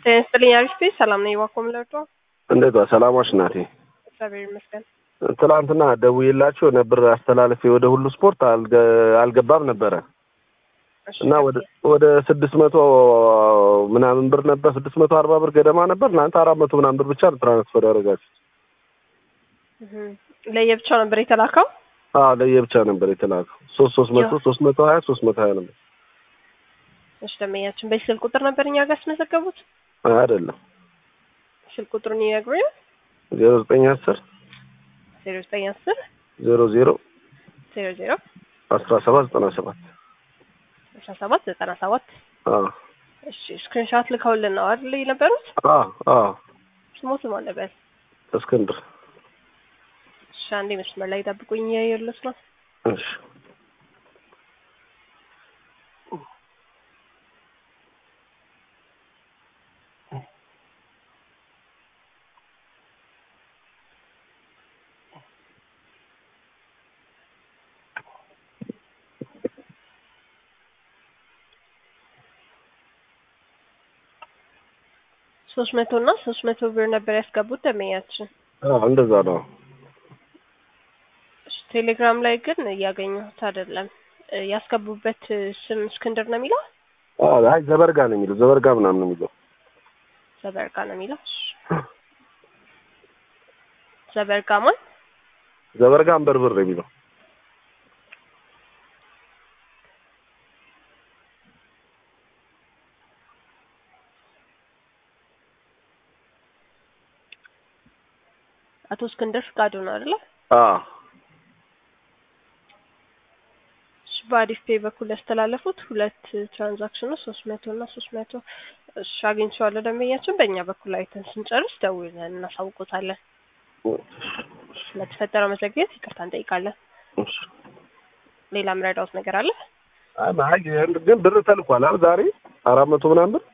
ጤና ይስጥልኝ አሪፍ ቤት ሰላም ነኝ። እባክዎ ምን ልርዳዎ? እንዴት ዋል? ሰላማሽ ናቴ። እግዚአብሔር ይመስገን። ትላንትና ደውዬላቸው ነበር አስተላልፌ ወደ ሁሉ ስፖርት አልገ- አልገባም ነበረ እሺ፣ እና ወደ ወደ ስድስት መቶ ምናምን ብር ነበር ስድስት መቶ አርባ ብር ገደማ ነበር። እናንተ አራት መቶ ምናምን ብር ብቻ ነው ትራንስፈር ያደረጋችሁ። እህ፣ ለየብቻው ነበር የተላከው። አዎ ለየብቻ ነበር የተላከው። ሶስት ሶስት መቶ ሶስት መቶ ሀያ ሶስት መቶ ሀያ ነበር እሺ፣ ደንበኛችን በዚህ ስልክ ቁጥር ነበር እኛ ጋር ያስመዘገቡት። አይደለም ስልክ ቁጥሩን ይነግሩኝ። ዜሮ ዘጠኝ አስር ዜሮ ዘጠኝ አስር ዜሮ ዜሮ ዜሮ ዜሮ አስራ ሰባት ዘጠና ሰባት አስራ ሰባት ዘጠና ሰባት አዎ እሺ፣ ስክሪንሻት ልከውልን ነው አይደል የነበሩት? አዎ አዎ ስሞት ማን ነበር? እስክንድር እሺ፣ አንዴ መስመር ላይ ጠብቁኝ። እያየሁለት ነው። እሺ ሶስት መቶ እና ሶስት መቶ ብር ነበር ያስገቡት ደንበኛችን። አዎ እንደዛ ነው። እሺ፣ ቴሌግራም ላይ ግን እያገኘሁት አይደለም። እ፣ ያስገቡበት ስም እስክንድር ነው የሚለው አዎ አይ ዘበርጋ ነው የሚለው ዘበርጋ ምናምን ነው የሚለው ዘበርጋ ነው የሚለው። እሺ፣ ዘበርጋ ማን? ዘበርጋ አንበርብር ነው የሚለው አቶ እስክንድር ፍቃዱ ነው አይደለ? አዎ እሺ፣ በአሪፍ ፔይ በኩል ያስተላለፉት ሁለት ትራንዛክሽኖች ሶስት መቶ እና ሶስት መቶ እሺ፣ አግኝቼዋለሁ ደንበኛችን። በእኛ በኩል አይተን ስንጨርስ ደውለን እናሳውቆታለን። ለተፈጠረው መዘግየት ይቅርታ እንጠይቃለን። እሺ ሌላ ምረዳውት ነገር አለ? አይ አይ ግን ብር ተልኳል አይደል ዛሬ አራት መቶ ምናምን ብር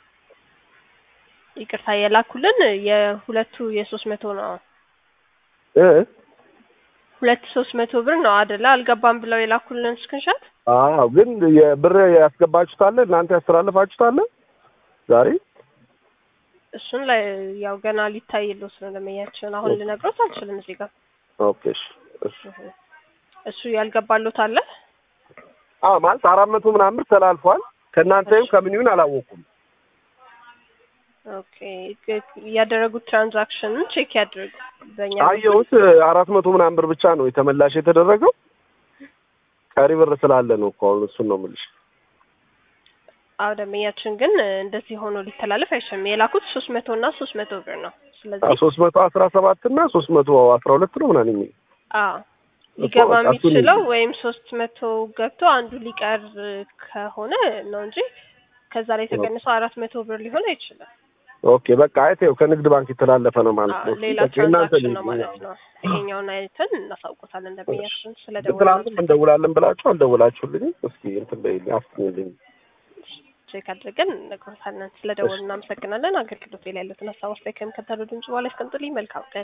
ይቅርታ የላኩልን የሁለቱ የሶስት መቶ ነው እ ሁለት ሶስት መቶ ብር ነው አይደለ? አልገባም ብለው የላኩልን ስክሪንሻት። አዎ ግን የብር ያስገባችሁት አለ እናንተ ያስተላለፋችሁት አለ ዛሬ እሱን ላይ ያው ገና ሊታይልዎት ነው ደንበኛችን። አሁን ልነግሮት አልችልም እዚህ ጋር ኦኬ እሺ እሺ እሱ ያልገባሎት አለ። አዎ ማለት አራት መቶ ምናምን ብር ተላልፏል ከእናንተ ይሁን ከምን ይሁን አላወኩም ኦኬ ያደረጉት ትራንዛክሽንን ቼክ ያድርጉ። በእኛ አየሁት አራት መቶ ምናምን ብር ብቻ ነው የተመላሽ የተደረገው ቀሪ ብር ስላለ ነው እኮ አሁን እሱን ነው የምልሽ አዎ ደንበኛችን ግን እንደዚህ ሆኖ ሊተላለፍ አይችልም። የላኩት ሶስት መቶ እና ሶስት መቶ ብር ነው። ስለዚህ ሶስት መቶ አስራ ሰባት እና ሶስት መቶ አስራ ሁለት ነው ምናምን የሚል አዎ ሊገባ እኮ እሱን- የሚችለው ወይም ሶስት መቶ ገብቶ አንዱ ሊቀር ከሆነ ነው እንጂ ከዛ ላይ ተቀንሶ አራት መቶ ብር ሊሆን አይችልም። ኦኬ በቃ አይተው ከንግድ ባንክ የተላለፈ ነው ማለት አዎ ነው ሌላ በቃ የእናንተ ትራንዛክሽን ነው ነው ማለት ነው። ይሄኛውን አይተን እናሳውቆታለን ደንበኛችን ስለ ትናንትም እንደውላለን ብላችሁ አልደውላችሁልኝም እስኪ እንትን በይልኝ አፍኝልኝ ቼክ አድርገን እነግሮታለን። ስለ ደወሉ እናመሰግናለን። አገልግሎት ላይ ያሉትን ሀሳብ አስተያየት ከሚከተለው ድምጽ በኋላ ያስቀምጡልኝ። መልካም ቀን